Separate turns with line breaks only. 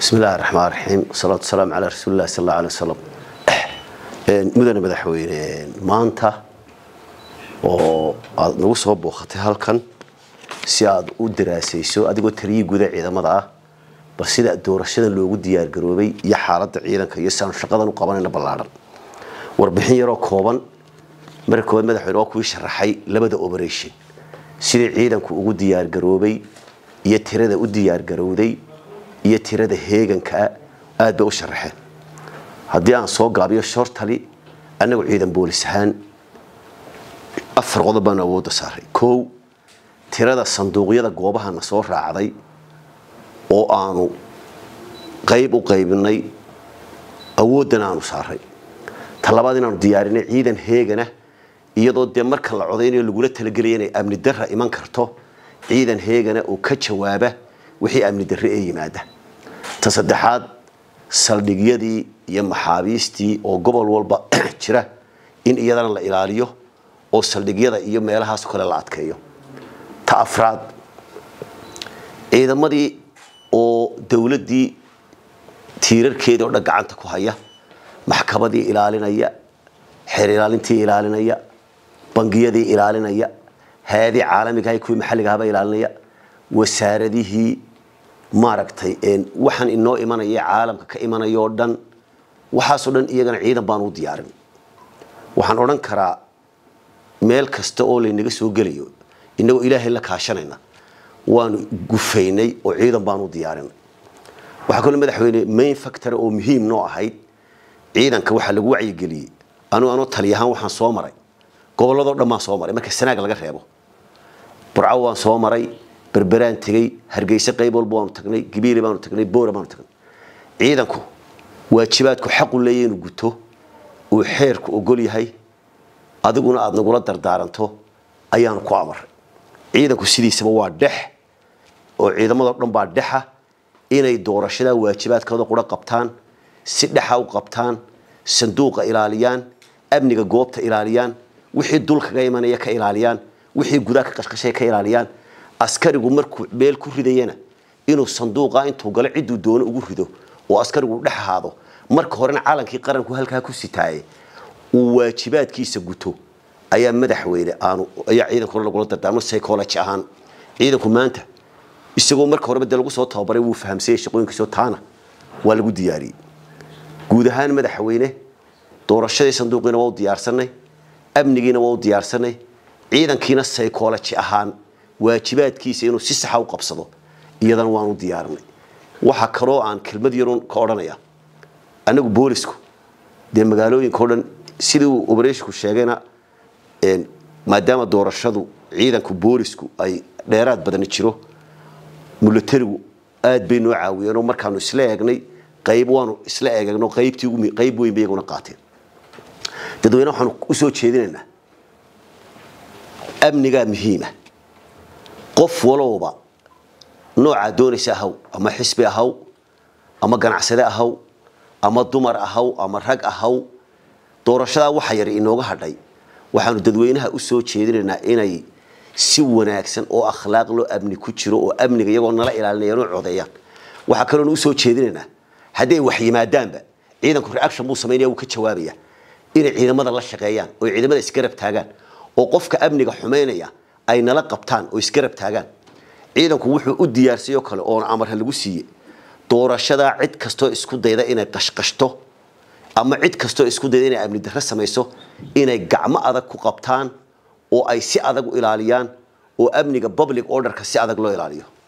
bismi illaahi raxmaan raxiim wasalaatu wasalaamu calaa rasuuli illahi sal alla alay wasalam mudane madaxweyne maanta oo aada nagu soo booqatay halkan si aada u daraasayso adigoo taliyii guda ciidamada ah bal sida doorashada loogu diyaargaroobay iyo xaaladda ciidanka iyo si aanu shaqadan u qabanayna ballaadhan warbixin yaroo kooban marka koowaad madaxweyne waa kuwii sharaxay labada operation sidii ciidanku ugu diyaargaroobay iyo tirada u diyaargarowday iyo tirada heegankaa aad bay u sharaxeen haddii aan soo gaabiyo shortali annagu ciidan boolis ahaan afar qodob baanu awoodda saaray kow tirada sanduuqyada goobahana soo raacday oo aanu qayb u qaybinay awooddan aanu saaray talabaad inaanu diyaarinay ciidan heegana iyadoo dee marka la codaynayo lagula talagelaya inay amni darra iman karto ciidan heegana oo ka jawaaba wixii amni darre ee yimaada ta saddexaad saldhigyadii iyo maxaabiistii oo gobol walba jira in iyadana la ilaaliyo oo saldhigyada iyo meelahaas kale la adkeeyo ta afraad ciidamadii oo dowladdii tiirarkeedii oo dhan gacanta ku haya maxkamadii ilaalinaya xeer ilaalintii ilaalinaya bangiyadii ilaalinaya hay-adii caalamigaha kuwii maxalligahaba ilaalinaya wasaaradihii maaragtay waxaan inoo imanaya caalamka ka imanaya oo dhan waxaasoo dhan iyagana ciidan baan u diyaarin waxaan odhan karaa meel kasta oo laynaga soo gelayo inagoo ilaahay la kaashanayna waanu gufaynay oo ciidan baan u diyaarinay waxaa kaloo madaxweyne main factor oo muhiim noo ahayd ciidanka waxaa lagu wacyigeliyey anu anoo taliyahaan waxaan soo maray gobolladoo dhan baan soo maray marka sanaag laga reebo burco waan soo maray berberaan tegey hargeyse qayb walba waanu tagnay gabiili baanu tagnay boora baanu tagnay ciidanku waajibaadku xaqu leeya inuu guto uu xeerku ogol yahay adiguna aada nagula dardaaranto ayaanu ku amaray ciidanku sidiisaba waa dhex oo ciidamadoo dhan baa dhexa inay doorashada waajibaadkooda qura qabtaan si dhexa u qabtaan sanduuqa ilaaliyaan amniga goobta ilaaliyaan wixii dul kaga imanaya ka ilaaliyaan wixii gudaa ka qashqashay ka ilaaliyaan askarigu markuu meel ku ridayana inuu sanduuqa intuu galo cidduu doono ugu rido oo askarigu dhex ahaado marka horena calankii qaranku halkaa ku sitaaye uu waajibaadkiisa guto ayaa madaxweyne aanu ayaa ciidanku hore lagula dardaarmo psychology ahaan ciidanku maanta isagoo marka horeba dee lagu soo tababaray wuu fahamsayay shaqooyinkiisoo taana waa lagu diyaariyey guud ahaan madaxweyne doorashadii sanduuqiina waa u diyaarsanay amnigiina waa u diyaarsanay ciidankiina psychology ahaan waajibaadkiisa inuu si saxa u qabsado iyadana waanu diyaarinay waxaa kaloo aan kelmad yarun ka odhanaya annagu boolisku dee magaalooyinka o dhan sidii uu obereshinku sheegayna maadaama doorashadu ciidanku boolisku ay dheeraad badani jiro mulatarigu aad bay noo caawiyeenoo markaanu isla eegnay qayb waanu isla eegno qaybtii qayb weyn bay iyaguna qaateen dadweyne waxaanu usoo jeedinaynaa amnigaa muhiima qof walowba noocaa doonaysa ahaw ama xisbi ahaw ama ganacsade ahaw ama dumar ahaw ama rag ahaw doorashadaa waxa yar inooga hadhay waxaanu dadweynaha usoo jeedinaynaa inay si wanaagsan oo akhlaaq loo amni ku jiro oo amniga iyagoo nala ilaalinayaan oo codeeyaan waxaa kaloonu usoo jeedinaynaa hadday wax yimaadaanba ciidanku reaction buu samaynaya wuu ka jawaabaya inay ciidamada la shaqeeyaan oo ciidamada isgarab taagaan oo qofka amniga xumaynaya ay nala qabtaan oo isgarab taagaan ciidanku wuxuu u diyaarsayoo kale oona amarha lagu siiye doorashadaa cid kastoo isku dayda inay qashqashto ama cid kastoo isku dayda inay amni darre samayso inay gacmo adag ku qabtaan oo ay si adag u ilaaliyaan oo amniga public orderka si adag loo ilaaliyo